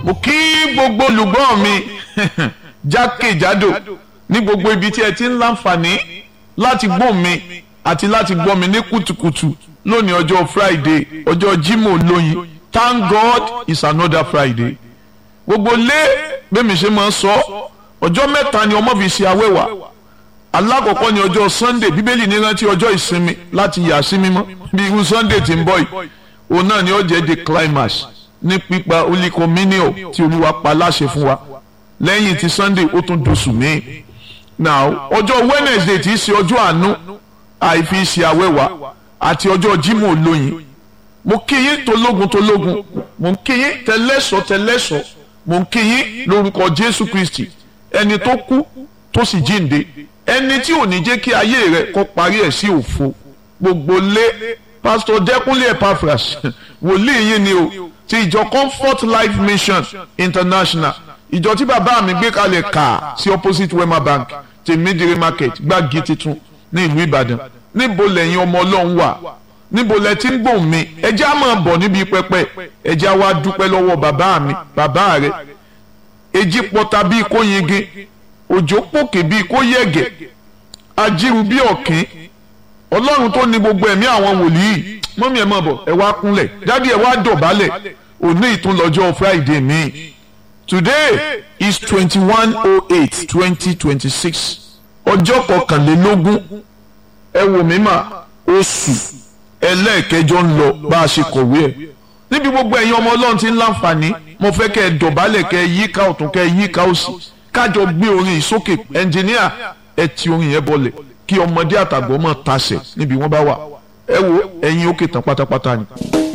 mo kí gbogbo olùgbọ́ mi jákèjádò ní gbogbo ibi tí ẹ ti ń láǹfààní láti gbọ́ mi àti láti gbọ́ mi ní kùtùkùtù lónìí ọjọ́ Friday ọjọ́ Jímọ̀ lóyin Thank God it's another Friday gbogbo lé bẹ́ẹ̀ mi ṣe máa ń sọ ọjọ́ mẹ́ta ni ọmọ fi ṣe awẹ́wà alákọ̀ọ́kọ́ ni ọjọ́ Sunday bíbélì ní rántí ọjọ́ ìsinmi láti yà sí mímọ́ bí irú Sunday ti ń bọ̀ yìí òun náà ni ó jẹ́ the climax ní pípa olíkọmínìọ̀ tí olúwa pa láṣẹ fún wa lẹ́yìn tí Sunday ó tún dosù míì now ọjọ́ Wednesday tí í ṣe ọjọ́ àánú àìfi ṣe awẹ́wà àti ọjọ́ Jímọ̀ olóyin mo kí yín tológun tológun mo kí yín tẹlẹ́sọ̀ tẹlẹ́sọ̀ mo kí yín lórúkọ Jésù Kristi ẹni tó kú tó sì jíǹde ẹni tí ò ní jẹ́ kí ayé rẹ̀ kó parí ẹ̀ sí òfo gbogbo lé pásítọ̀ Dẹ́kúnlé Epaphras wòlíì yín ni o ti ìjọ Comfort Life Mission International ìjọ tí bàbá mi gbé kalẹ̀ kà sí opposite Wema Bank ti Midire Market gbági titun ní ìlú Ìbàdàn níbo lẹ́yìn ọmọ Ọlọ́run wà níbo lẹ ti ń gbòòn mi ẹjẹ́ á máa bọ̀ níbi pẹpẹ ẹjẹ́ á wá dúpẹ́ lọ́wọ́ bàbá mi bàbá rẹ̀ èjì pọta bíi kó yege òjò pòkè bíi kó yẹ̀gẹ̀ ajíru bíi ọ̀kín ọlọ́run tó ní gbogbo ẹ̀mí àwọn wòlíì mọ́mí ẹ̀ máa bọ̀ ẹ wá kúnlẹ̀ dádì ẹ wá dọ̀bálẹ̀ òní ìtúnlọ́jọ́ Friday mi today is twenty one oh eight twenty twenty six ọjọ́ kọkànlélógún ẹ wò mí mà oṣù ẹlẹ́ẹ̀kẹjọ ń lọ bá a ṣe kọ̀wé ẹ̀ níbi gbogbo ẹ̀yin ọmọ ọlọ́run ti ń láǹfààní mo fẹ́ kẹ́ ẹ dọ̀bálẹ̀ kẹ́ ẹ yíká ọ̀tún kẹ́ ẹ yíká òsì kájọ gbé orin yìí sókè ẹnjìníà ẹ ti orin yẹn bọlẹ̀ kí ọmọdé àtàgbọ́ mọ̀ tasẹ̀ níbi wọ́n bá wà ẹ wo ẹ̀yin òkè tán pátápátá ni.